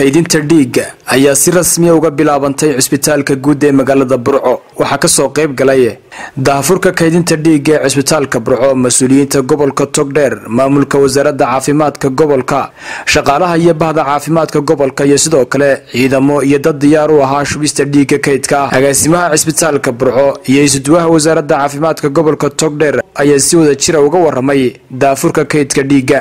kaydinta dhiigga ayaa si rasmiya uga bilaabantay cisbitaalka guud ee magaalada burco waxaa kasoo qayb galay daahfurka kaydinta dhiigga ee cisbitaalka burco mas-uuliyiinta gobolka togdheer maamulka wasaaradda caafimaadka gobolka shaqaalaha iyo bahda caafimaadka gobolka iyo sidoo kale ciidamo iyo dad diyaar u ahaa shubista dhiigga kaydka ah agaasimaha cisbitaalka burco iyo isuduwaha wasaaradda caafimaadka gobolka togdheer ayaa si wada jira uga waramay daafurka kaydka dhiigga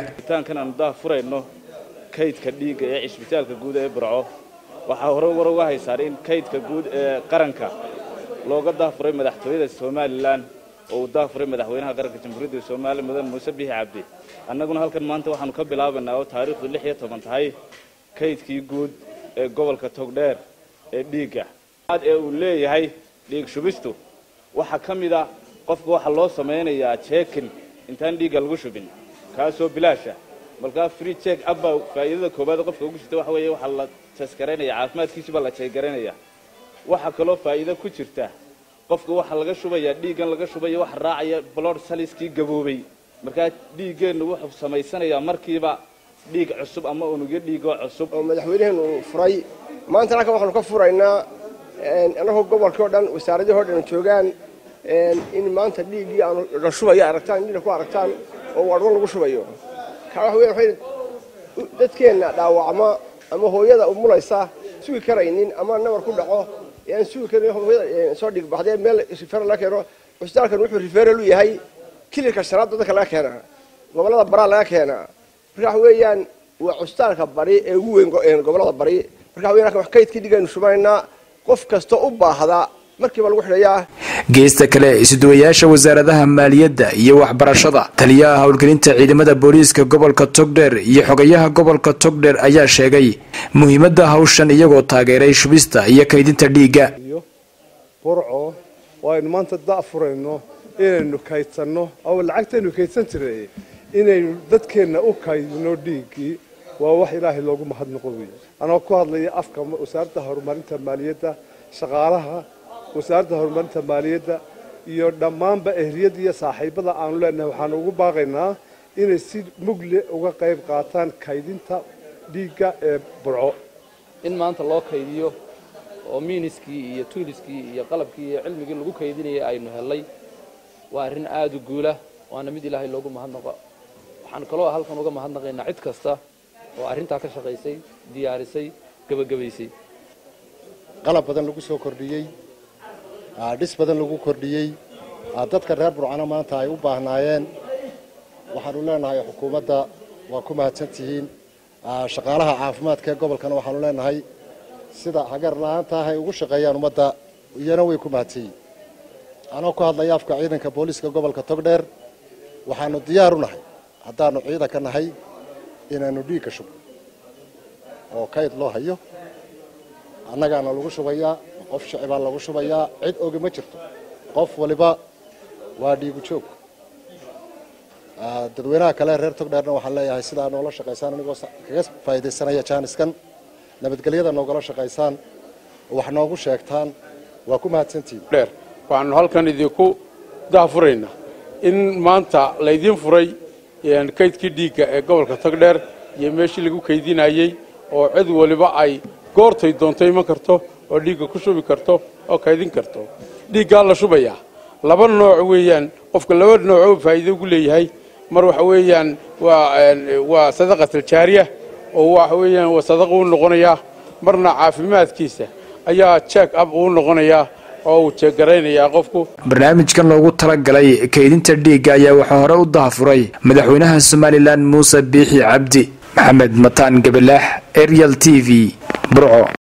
kaydka dhiigga ee cisbitaalka guud ee burco waxaa hore war uga haysaan in kaydka guud ee qaranka looga daafuray madaxtooyada somalilan oo uu daafuray madaxweynaha qaranka jamhuuriyadda soomaaliya mudan muuse bixi cabdi annaguna halkan maanta waxaanu ka bilaabaynaa oo taariikhdu lix iyo toban tahay kaydkii guud ee gobolka togdheer ee dhiigga ee uu leeyahay dhiig shubistu waxaa ka mid a qofka waxaa loo samaynayaa jeekin intaan dhiigga lagu shubin kaasoo bilaasha markaa free check abba faa'iidada koowaad qofka ugu jirta waxa weeye waxaa la taskaraynaya caafimaadkiisi baa la jeegaraynaya waxaa kaloo faa'iido ku jirta qofka waxaa laga shubayaa dhiiggan laga shubaya waxa raacaya blood saliskii gaboobay markaa dhiiggeennu wuxuu samaysanayaa markiiba dhiig cusub ama unugyo dhiigoo cusub oo madaxweynaheenu furay maanta halkan waxaanu ka furaynaa annagoo gobolkii o dhan wasaaradihii o dhan joogaan in maanta dhiiggii aanu la shubayo aragtaan dhiigna ku aragtaan oo wadhwan lagu shubayo dadkeenna dhaawacma ama hooyada umulaysa sugi karaynin ama nabar ku dhaco aan sugi karin hooyada soo dhigbaxdee meel rifeer laga keeno cusbitaalkan wuxuu rifeeral u yahay kilirka shanaad dadka laga keenaa gobollada baraa laga keenaa marka waxa weeyaan waa cusbitaalka bari ee ugu weyn gobollada bari marka waxa weyan wax kaydkii dhigaynu shubaynaa qof kasta u baahda markiiba lagu xidhayaa geesta kale isuduwayaasha wasaaradaha maaliyadda iyo waxbarashada taliyaha howlgelinta ciidamada booliiska gobolka togdheer iyo xogayaha gobolka togdheer ayaa sheegay muhiimadda hawshan iyagoo taageeray shubista iyo kaydinta dhiigga burco oo aynu maanta da'furayno inaynu kaydsanno oo lacagtaynu kaydsan jiray inaynu dadkeenna u kaydino dhiiggii waa wax ilaahay loogu mahadnaqo wey anoo ku hadlaya afka wasaaradda horumarinta maaliyadda shaqaalaha wasaaradda horumarinta maaliyadda iyo dhammaanba ehliyadda iyo saaxiibada aanu leenahay waxaanu ugu baaqaynaa inay si mugle uga qayb qaataan kaydinta dhiigga ee burco in maanta loo kaydiyo oo miiniskii iyo tuuliskii iyo qalabkii iyo cilmigii lagu kaydinayay aynu hellay waa arrin aada u guula waana mid ilaahay loogu mahadnaqo waxaan kaloo halkan uga mahadnaqaynaa cid kasta oo arrintaa ka shaqaysay diyaarisay gebagabaysay qalab badan lagu soo kordhiyey dhis badan lagu kordhiyey dadka reer burcano maanta ay u baahnaayeen waxaanu leenahay xukuumadda waa ku mahadsantihiin shaqaalaha caafimaadka ee gobolkana waxaanu leenahay sida hagar la-aanta ah ay ugu shaqeeyaan ummadda iyana way ku mahadsanyihin anoo ku hadlaya afka ciidanka booliiska gobolka togdheer waxaanu diyaar u nahay haddaanu ciidanka nahay inaanu dhiigka shubno oo kayd loo hayo annagaana lagu shubayaa qof shicibaa lagu shubayaa cid ogi ma jirto qof waliba waa dhiigu joog dadweynaha kale reer togdheerna waxaan leeyahay sidaa noola shaqaysaan anigoo kaga faa'iidaysanaya jaaniskan nabadgelyada noogala shaqaysaan wax noogu sheegtaan waa ku mahadsantihin dheer waxaanu halkan idinku daafuraynaa in maanta laydiin furay kaydkii dhiigga ee gobolka togdheer iyo meeshii lagu kaydinayey oo cid waliba ay goortay doonto iman karto oo dhiigga ku shubi karto oo kaydin karto dhiiggaa la shubayaa laba nooc weeyaan qofka laba noocoo faa'iido ugu leeyahay mar waxa weeyaan waa waa sadaqataljaariya oo waxa weeyaan waa sadaqa u noqonayaa marna caafimaadkiisa ayaa jeek ab uu noqonayaa oo uu jeeggaraynayaa qofku barnaamijkan loogu talagalay kaydinta dhiigga ayaa waxaa hore u daafuray madaxweynaha somalilan muuse biixi cabdi maxamed mataan gabalaax arial t v burco